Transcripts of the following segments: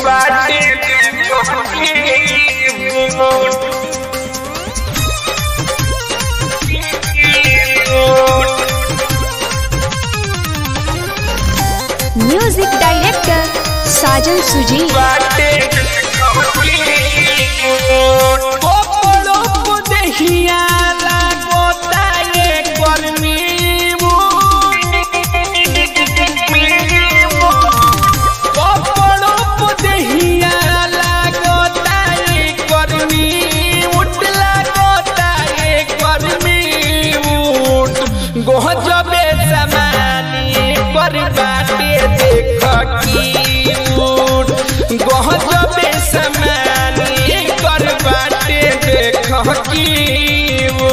music director साजन सुजी गोहजबे समानी पर बाटे देख की उठ गोहजबे समानी पर बाटे देख की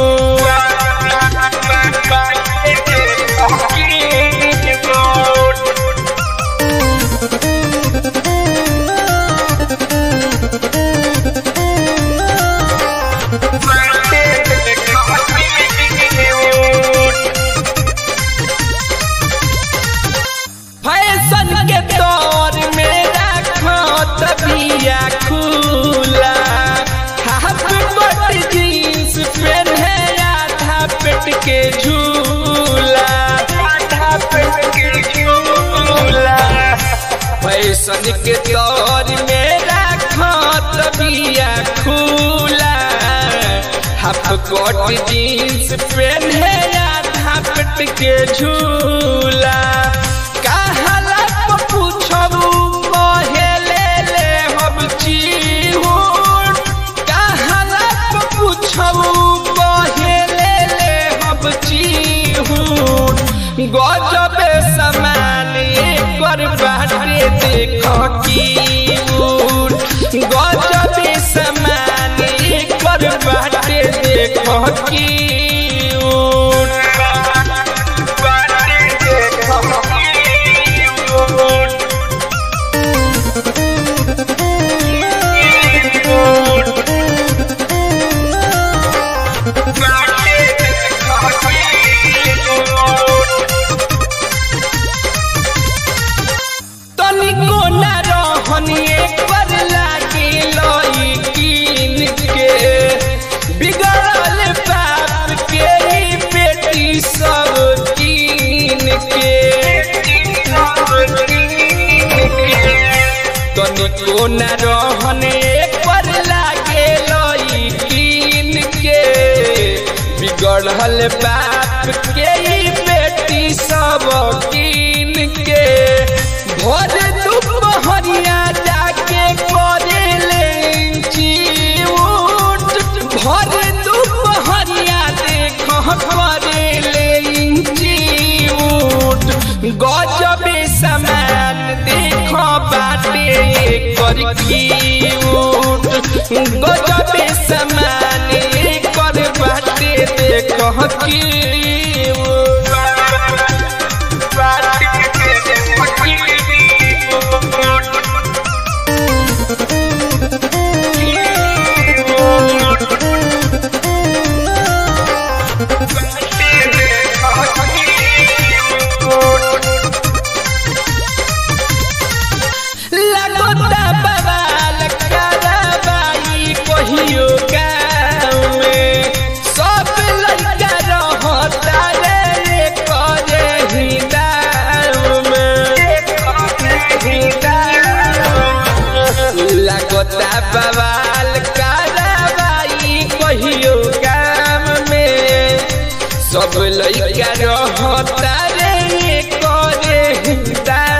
फैशन के दौर में रखो तबिया खुला हाफ कट जींस पहने आधा पेट के झूला आधा पेट के झूला फैशन के दौर में रखो तबिया खुला हाफ कट जींस पहने आधा पेट के झूला कहला पर पूछबू कहेले ले हम चिहुन कहला पर पूछबू कहेले ले हम चिहुन गजबे समान कर बाटे देख की उन गजबे समान कर बाटे देख की उन तनिको न रहनी पर लागी लई कीन के बिगड़ल बाप के ही बेटी सब कीन के तनिको न रहने पर लागे लई कीन के बिगड़ल बाप के ही बेटी सब कीन के भोर दुपहरिया जाके करे लेंची उठ भोर दुपहरिया देख करे लेंची उठ गजबे समान देख बाटे कर की उठ गजबे समान कर बाटे देख की उठ लगोता बवाल करवाई कहियो गाँव में सब लड़का रहता रे करे ही दाव में लगोता बवाल करवाई कहियो गाँव में सब लड़का रहता रे करे ही दाव